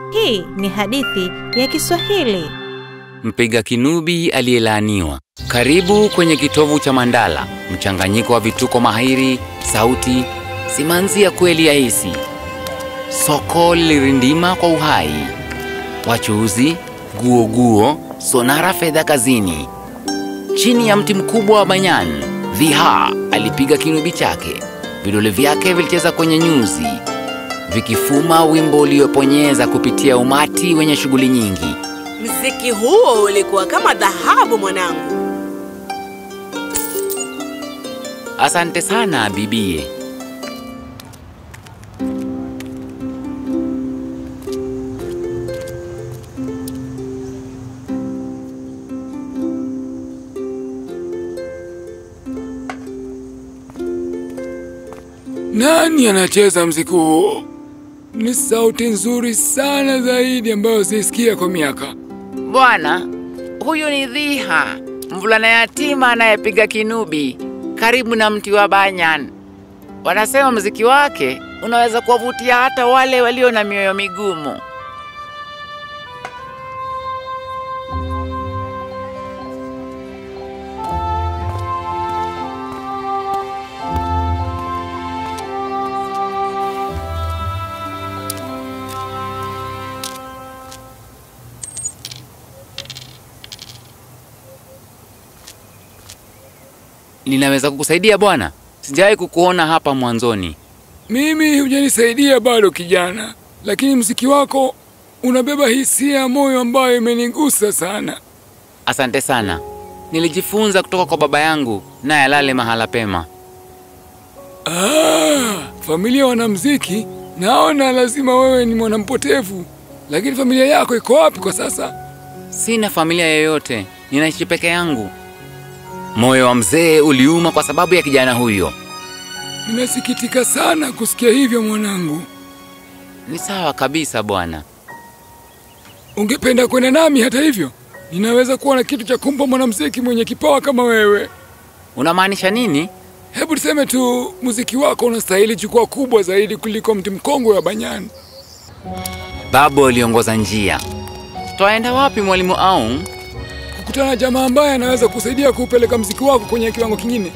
Hii ni hadithi ya Kiswahili. Mpiga kinubi aliyelaaniwa. Karibu kwenye kitovu cha Mandala, mchanganyiko wa vituko mahiri, sauti, simanzi ya kweli ya hisi. Soko lilirindima kwa uhai, wachuuzi guoguo, sonara fedha kazini. Chini ya mti mkubwa wa banyan, Dhiha alipiga kinubi chake. Vidole vyake vilicheza kwenye nyuzi, vikifuma wimbo ulioponyeza kupitia umati wenye shughuli nyingi. Mziki huo ulikuwa kama dhahabu mwanangu. Asante sana bibie. Nani anacheza mziki huo? Ni sauti nzuri sana zaidi ambayo sisikia kwa miaka. Bwana, huyu ni Dhiha, mvulana yatima anayepiga kinubi karibu na mti wa banyan. Wanasema mziki wake unaweza kuwavutia hata wale walio na mioyo migumu. Ninaweza kukusaidia bwana? Sijawahi kukuona hapa mwanzoni. Mimi hujanisaidia bado kijana, lakini mziki wako unabeba hisia ya moyo ambayo imenigusa sana. Asante sana. Nilijifunza kutoka kwa baba yangu, naye alale mahala pema. Ah, familia wanamziki, naona lazima wewe ni mwanampotevu. Lakini familia yako iko wapi kwa sasa? Sina familia yoyote, ninaishi peke yangu. Moyo wa mzee uliuma kwa sababu ya kijana huyo. Ninasikitika sana kusikia hivyo mwanangu. Ni sawa kabisa bwana. Ungependa kwenda nami hata hivyo? Ninaweza kuwa na kitu cha kumpa mwanamuziki mwenye kipawa kama wewe. Unamaanisha nini? Hebu tuseme tu muziki wako unastahili jukwaa kubwa zaidi kuliko mti mkongwe wa banyani. Babu aliongoza njia. Twaenda wapi mwalimu Aung? Kukutana na jamaa ambaye anaweza kusaidia kuupeleka mziki wako kwenye kiwango kingine.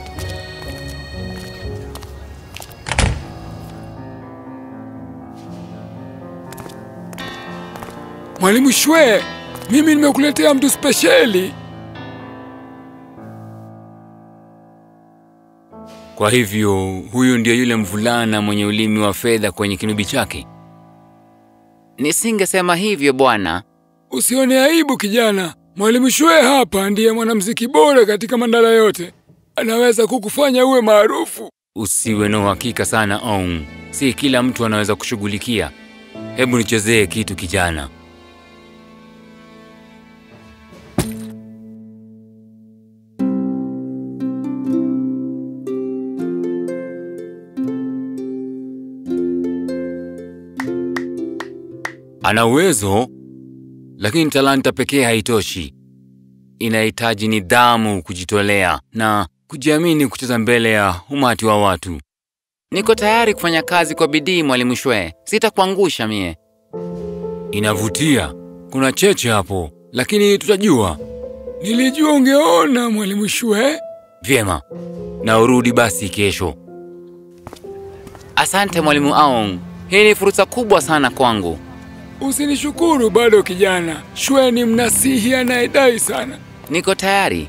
Mwalimu Shwe, mimi nimekuletea mtu spesheli. Kwa hivyo huyu ndio yule mvulana mwenye ulimi wa fedha kwenye kinubi chake? Nisingesema hivyo bwana. Usione aibu kijana. Mwalimu Shwe hapa ndiye mwanamuziki bora katika Mandala yote. Anaweza kukufanya uwe maarufu. Usiwe na uhakika sana Aung. Si kila mtu anaweza kushughulikia. Hebu nichezee kitu kijana. Ana uwezo, lakini talanta pekee haitoshi. Inahitaji nidhamu, kujitolea na kujiamini kucheza mbele ya umati wa watu. Niko tayari kufanya kazi kwa bidii, mwalimu Shwe. Sitakuangusha mie. Inavutia, kuna cheche hapo, lakini tutajua. Nilijua ungeona mwalimu Shwe. Vyema, na urudi basi kesho. Asante mwalimu Aung, hii ni fursa kubwa sana kwangu. Usinishukuru bado kijana. Shwe ni mnasihi anayedai sana. Niko tayari,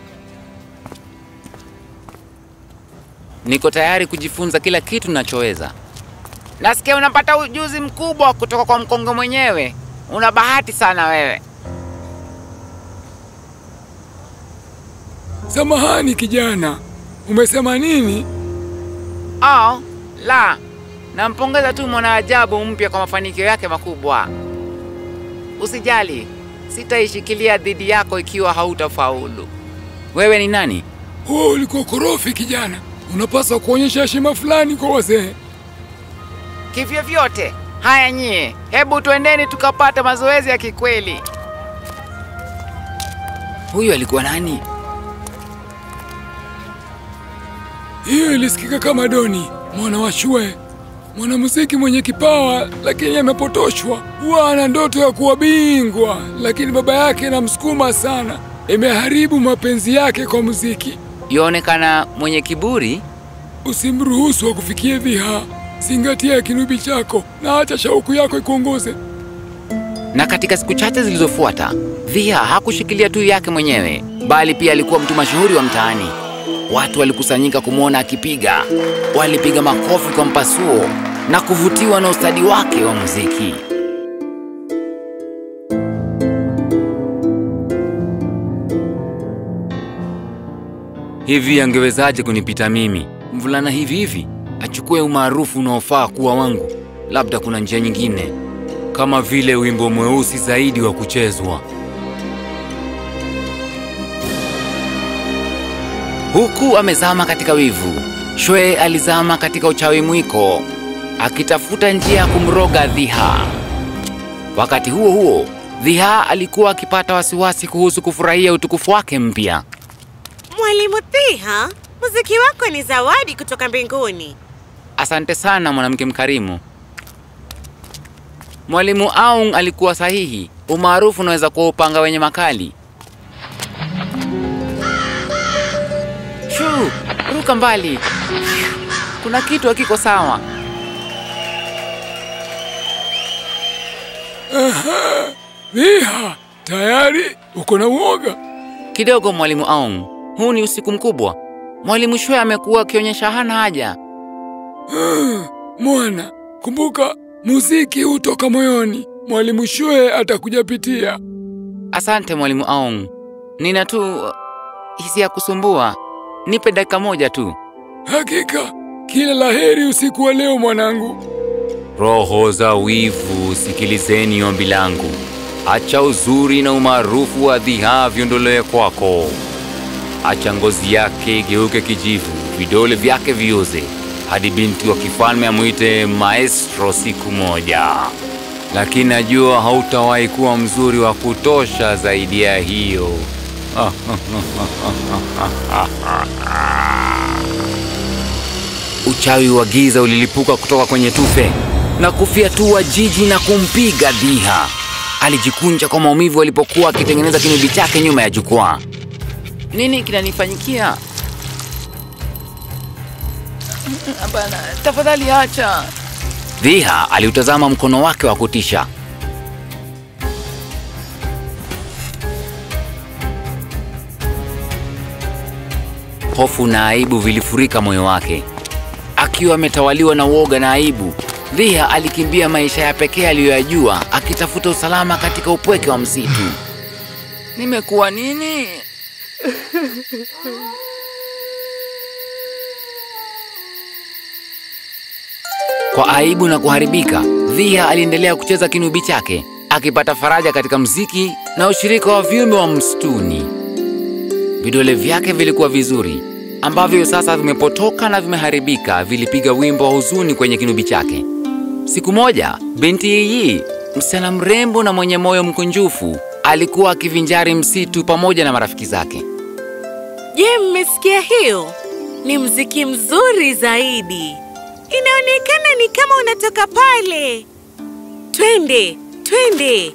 niko tayari kujifunza kila kitu ninachoweza. Nasikia unapata ujuzi mkubwa kutoka kwa mkongo mwenyewe. Una bahati sana wewe. Samahani kijana, umesema nini? Au la, nampongeza tu mwanaajabu mpya kwa mafanikio yake makubwa. Usijali, sitaishikilia dhidi yako ikiwa hautafaulu. Wewe ni nani? Huo ulikuwa korofi kijana. Unapaswa kuonyesha heshima fulani kwa wazee. Kivyovyote, haya nyie, hebu twendeni tukapata mazoezi ya kikweli. Huyu alikuwa nani? Hiyo ilisikika kama Doni mwana wa Shwe. mwanamuziki mwenye kipawa, lakini amepotoshwa. Huwa ana ndoto ya kuwa bingwa, lakini baba yake namsukuma sana, imeharibu mapenzi yake kwa muziki. Yaonekana mwenye kiburi. Usimruhusu akufikie Dhiha. Zingatia kinubi chako na acha shauku yako ikuongoze. Na katika siku chache zilizofuata, Dhiha hakushikilia tu yake mwenyewe, bali pia alikuwa mtu mashuhuri wa mtaani. Watu walikusanyika kumwona akipiga, walipiga makofi kwa mpasuo na kuvutiwa na ustadi wake wa muziki. Hivi angewezaje kunipita mimi, mvulana hivi hivi, achukue umaarufu unaofaa kuwa wangu? Labda kuna njia nyingine, kama vile wimbo mweusi zaidi wa kuchezwa. Huku amezama katika wivu, Shwe alizama katika uchawi mwiko, akitafuta njia ya kumroga Dhiha. Wakati huo huo, Dhiha alikuwa akipata wasiwasi kuhusu kufurahia utukufu wake mpya. Mwalimu Thiha, muziki wako ni zawadi kutoka mbinguni. Asante sana mwanamke mkarimu. Mwalimu Aung alikuwa sahihi. Umaarufu unaweza kuwa upanga wenye makali. Shuu, ruka mbali. Kuna kitu hakiko sawa. Dhiha, tayari uko na uoga? Kidogo mwalimu Aung, huu ni usiku mkubwa. Mwalimu Shwe amekuwa akionyesha hana haja. Mwana, kumbuka muziki hutoka moyoni. Mwalimu Shwe atakujapitia. Asante mwalimu Aung, nina tu uh, hisia ya kusumbua. Nipe dakika moja tu. Hakika, kila laheri usiku wa leo mwanangu. Roho za wivu, sikilizeni ombi langu. Acha uzuri na umaarufu wa Dhiha viondolewe kwako. Acha ngozi yake igeuke kijivu, vidole vyake vioze, hadi binti wa kifalme amwite maestro siku moja. Lakini najua hautawahi kuwa mzuri wa kutosha zaidi ya hiyo. Uchawi wa giza ulilipuka kutoka kwenye tufe na kufyatua jiji na kumpiga Dhiha. Alijikunja kwa maumivu alipokuwa akitengeneza kinubi chake nyuma ya jukwaa. Nini kinanifanyikia? Hapana, tafadhali acha. Dhiha aliutazama mkono wake wa kutisha. Hofu na aibu vilifurika moyo wake. Akiwa ametawaliwa na uoga na aibu, Dhiha alikimbia maisha ya pekee aliyoyajua, akitafuta usalama katika upweke wa msitu. Nimekuwa nini? Kwa aibu na kuharibika, Dhiha aliendelea kucheza kinubi chake, akipata faraja katika mziki na ushirika wa viumbe wa msituni. Vidole vyake vilikuwa vizuri, ambavyo sasa vimepotoka na vimeharibika, vilipiga wimbo wa huzuni kwenye kinubi chake. Siku moja, binti Yiyi, msichana mrembo na mwenye moyo mkunjufu, alikuwa akivinjari msitu pamoja na marafiki zake. Je, mmesikia hiyo? Ni mziki mzuri zaidi. Inaonekana ni kama unatoka pale. Twende, twende.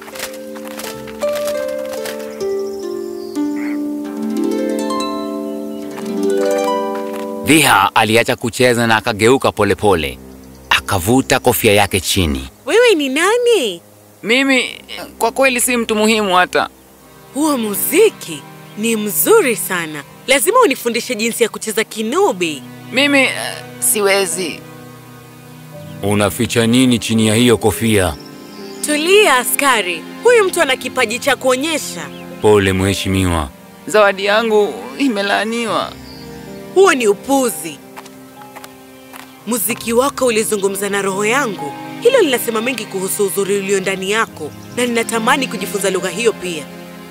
Dhiha aliacha kucheza na akageuka polepole, akavuta kofia yake chini. Wewe ni nani? Mimi kwa kweli si mtu muhimu hata. Huo muziki ni mzuri sana. Lazima unifundishe jinsi ya kucheza kinubi. Mimi uh, siwezi. Unaficha nini chini ya hiyo kofia? Tulia askari, huyu mtu ana kipaji cha kuonyesha. Pole mheshimiwa, zawadi yangu imelaaniwa. Huo ni upuzi. Muziki wako ulizungumza na roho yangu. Hilo linasema mengi kuhusu uzuri ulio ndani yako, na ninatamani kujifunza lugha hiyo pia.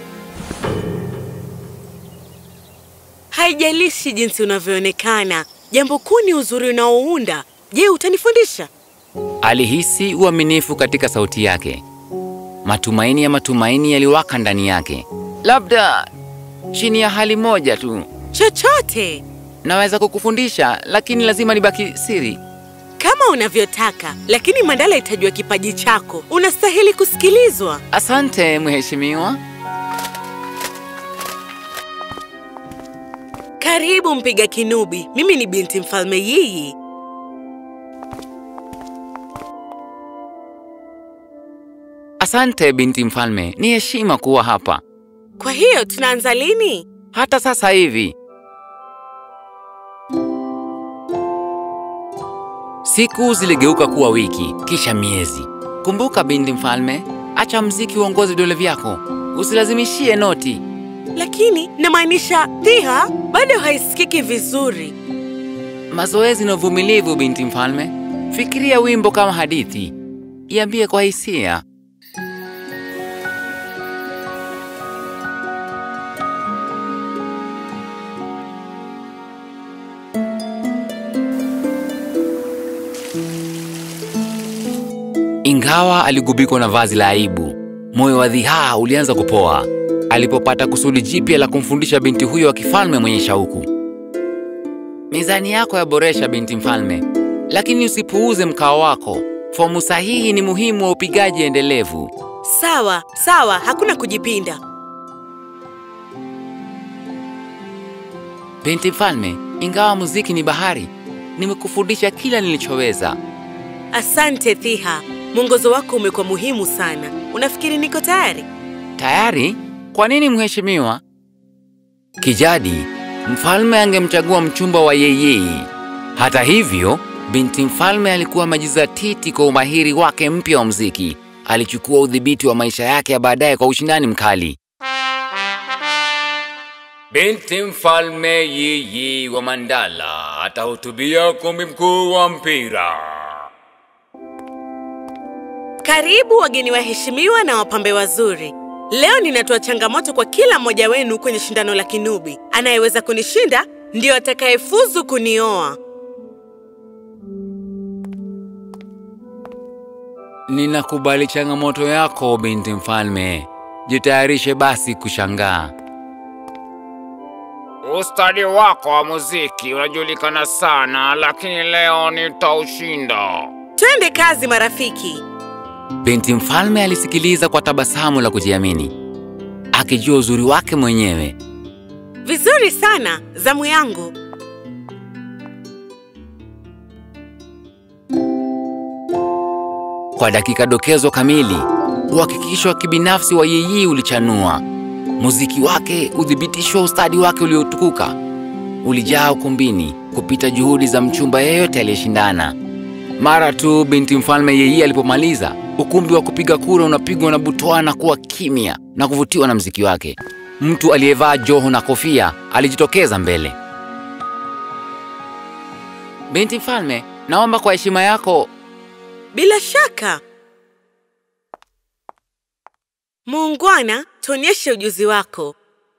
Haijalishi jinsi unavyoonekana, jambo kuu ni uzuri unaounda. Je, utanifundisha? Alihisi uaminifu katika sauti yake. Matumaini ya matumaini yaliwaka ndani yake. Labda chini ya hali moja tu, Chochote naweza kukufundisha, lakini lazima nibaki siri. kama kama unavyotaka, lakini Mandala itajua kipaji chako. Unastahili kusikilizwa. Asante mheshimiwa. Karibu mpiga kinubi, mimi ni binti mfalme Yiyi. Asante binti mfalme, ni heshima kuwa hapa. Kwa hiyo tunaanza lini? Hata sasa hivi. Siku ziligeuka kuwa wiki, kisha miezi. Kumbuka binti mfalme, acha mziki uongoze vidole vyako, usilazimishie noti. Lakini namaanisha Thiha bado haisikiki vizuri. Mazoezi na uvumilivu, binti mfalme. Fikiria wimbo kama hadithi, iambie kwa hisia. Ingawa aligubikwa na vazi la aibu, moyo wa Dhihaa ulianza kupoa alipopata kusudi jipya la kumfundisha binti huyo wa kifalme mwenye shauku. Mizani yako yaboresha, binti mfalme, lakini usipuuze mkao wako. Fomu sahihi ni muhimu wa upigaji endelevu. Sawa sawa, hakuna kujipinda. Binti mfalme, ingawa muziki ni bahari, nimekufundisha kila nilichoweza. Asante Thiha, mwongozo wako umekuwa muhimu sana. Unafikiri niko tayari? Tayari? Kwa nini mheshimiwa? Kijadi, mfalme angemchagua mchumba wa yeye. Hata hivyo, binti mfalme alikuwa amejizatiti kwa umahiri wake mpya wa muziki. Alichukua udhibiti wa maisha yake ya baadaye kwa ushindani mkali. Binti mfalme Yiyi wa Mandala atahutubia ukumbi mkuu wa mpira. Karibu wageni waheshimiwa na wapambe wazuri. Leo ninatoa changamoto kwa kila mmoja wenu kwenye shindano la kinubi. Anayeweza kunishinda ndiyo atakayefuzu kunioa. Ninakubali changamoto yako, binti mfalme. Jitayarishe basi kushangaa. Ustadi wako wa muziki unajulikana sana, lakini leo nitaushinda. Twende kazi marafiki. Binti mfalme alisikiliza kwa tabasamu la kujiamini, akijua uzuri wake mwenyewe. Vizuri sana, zamu yangu. Kwa dakika dokezo kamili, uhakikisho wa kibinafsi wa Yiyi ulichanua. Muziki wake, udhibitisho wa ustadi wake uliotukuka, ulijaa ukumbini kupita juhudi za mchumba yeyote aliyeshindana. Mara tu binti mfalme Yiyi alipomaliza, ukumbi wa kupiga kura unapigwa na butwaa na kuwa kimya na kuvutiwa na mziki wake. Mtu aliyevaa joho na kofia alijitokeza mbele. Binti mfalme, naomba kwa heshima yako Bila shaka. Muungwana, tuonyeshe ujuzi wako.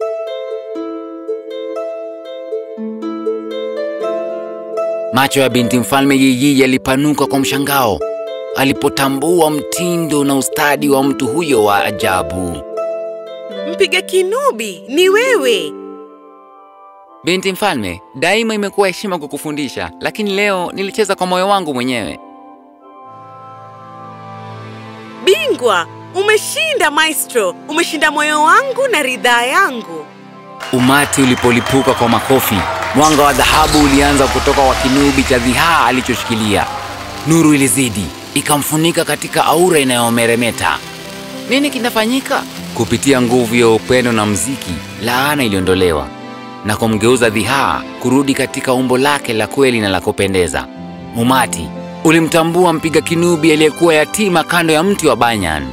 Macho ya binti mfalme Yiyi yalipanuka kwa mshangao alipotambua mtindo na ustadi wa mtu huyo wa ajabu. Mpiga kinubi ni wewe. Binti mfalme, daima imekuwa heshima kukufundisha, lakini leo nilicheza kwa moyo wangu mwenyewe. Bingwa, umeshinda maestro. Umeshinda moyo wangu na ridhaa yangu. Umati ulipolipuka kwa makofi, mwanga wa dhahabu ulianza kutoka kwa kinubi cha dhihaa alichoshikilia. Nuru ilizidi ikamfunika katika aura inayomeremeta. Nini kinafanyika? Kupitia nguvu ya upendo na mziki, laana iliondolewa na kumgeuza dhihaa kurudi katika umbo lake la kweli na la kupendeza. Umati ulimtambua mpiga kinubi aliyekuwa yatima kando ya mti wa banyan.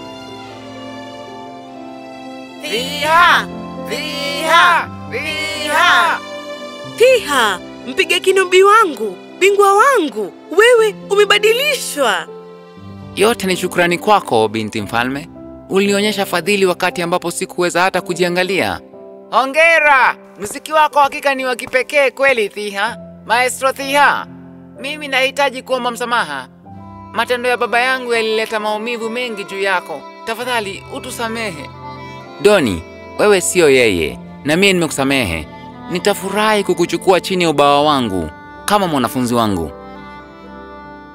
Thiha! Thiha! Thiha! Thiha, mpiga kinubi wangu, bingwa wangu, wewe umebadilishwa. Yote ni shukrani kwako, binti mfalme. Ulinionyesha fadhili wakati ambapo sikuweza hata kujiangalia. Hongera! Muziki wako hakika ni wa kipekee kweli, Thiha. Maestro Thiha, mimi nahitaji kuomba msamaha. Matendo ya baba yangu yalileta maumivu mengi juu yako. Tafadhali utusamehe. Doni, wewe siyo yeye, na mimi nimekusamehe. Nitafurahi kukuchukua chini ya ubawa wangu kama mwanafunzi wangu.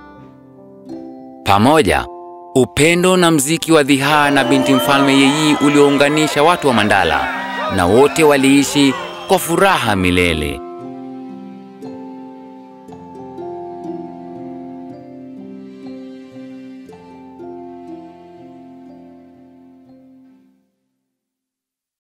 Pamoja, upendo na mziki wa Dhihaa na binti mfalme Yeyi uliounganisha watu wa Mandala, na wote waliishi kwa furaha milele.